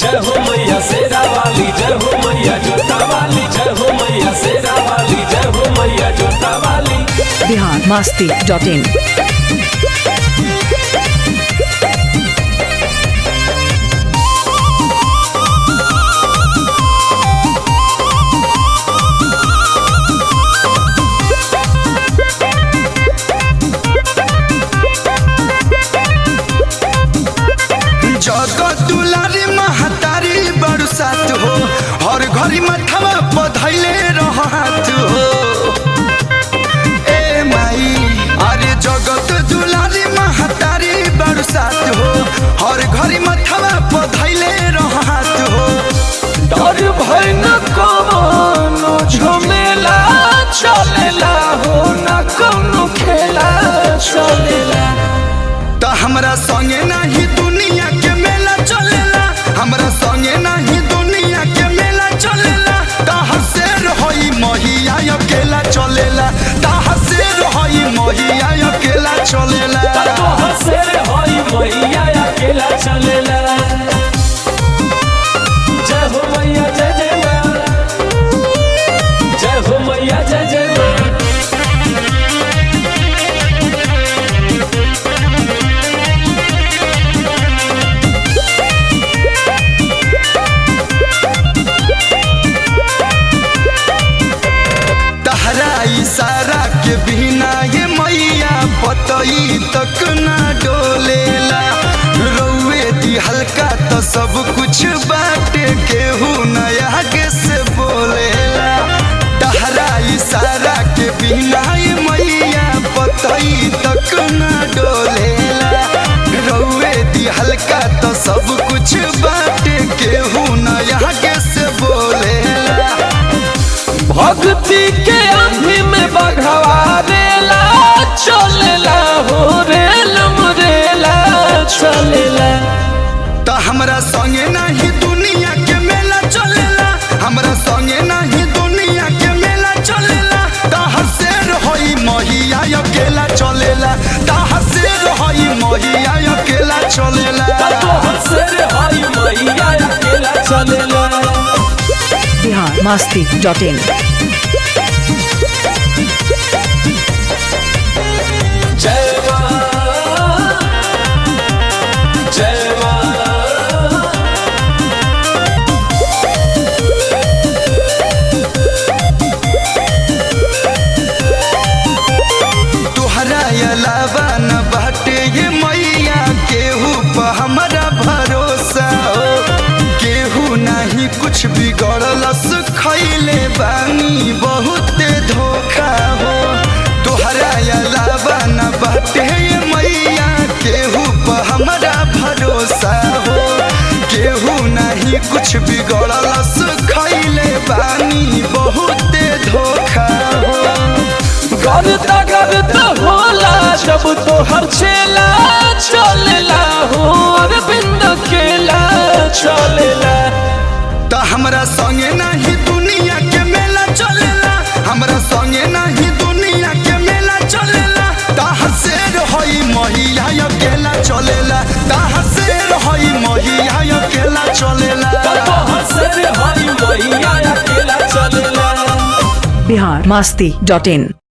जय हो मैया शेरा वाली जय हो मैया जोता वाली जय हो मैया शेरा वाली जय हो मैया जोता वाली बिहार मस्ती डॉट इन जगत दुलारी महतारी बरसात हो हर घड़ी मथवा पधैले रहत हो ए माई अरे जगत दुलारी महतारी बरसात हो हर घड़ी मथवा पधैले रहत हो डर भय न कवनो झमेला चलेला हो न कवनो खेला चलेला त हमरा संगे नाही दुनिया के मेला चलेला हमरा संगे नाही दुनिया के मेला चलेला ताहर शेर होई महिया अकेला चलेला ताहर शेर होई महिया अकेला चलेला तोहर शेर होई मैया अकेला चलेला जय हो मैया जय जय मैया जय हो मैया जय जय मैया तहरा इशारा के बिना ये मैया पतई तक ना डोलेला रौए दी हल्का तो सब कुछ बाटे केहू नया आगे से बोलेला तहरा इशारा के बिना ये मैया पतई तक ना डोलेला रौए दी हल्का तो सब कुछ बाटे केहू नया आगे से बोलेला भक्ति के आंधी में बघवा रेला चलेला हो रेल मुरेला चलेला त हमरा संगे नाही दुनिया के मेला चलेला हमरा संगे नाही दुनिया के मेला चलेला ताहर शेर होई महिया अकेला चलेला ताहर शेर होई महिया अकेला चलेला तोहर शेर होई मैया अकेला चलेला बिहार मस्ती डॉट इन जय मां जय मां तुहरा अलावा न बाटे ये मैया केहू पर हमरा भरोसा हो केहू नहीं कुछ बिगड़लस खैले बानी बहुत धोखा हो तुहरा अलावा न बाटे ये मैया केहू पर हमरा भरोसा हो केहू नहीं कुछ बिगड़लस खैले बानी बहुत धोखा हो करता करता होला जब तोहर चेला चलेला हो अरविंद केला चलेला त हमरा संगे नाही दुनिया के मेला चलेला हमरा संगे नाही दुनिया के मेला चलेला ताहर शेर होई महिया अकेला चलेला ताहर शेर होई महिया अकेला चलेला तोहर शेर होई मैया अकेला चलेला बिहार मस्ती डॉट इन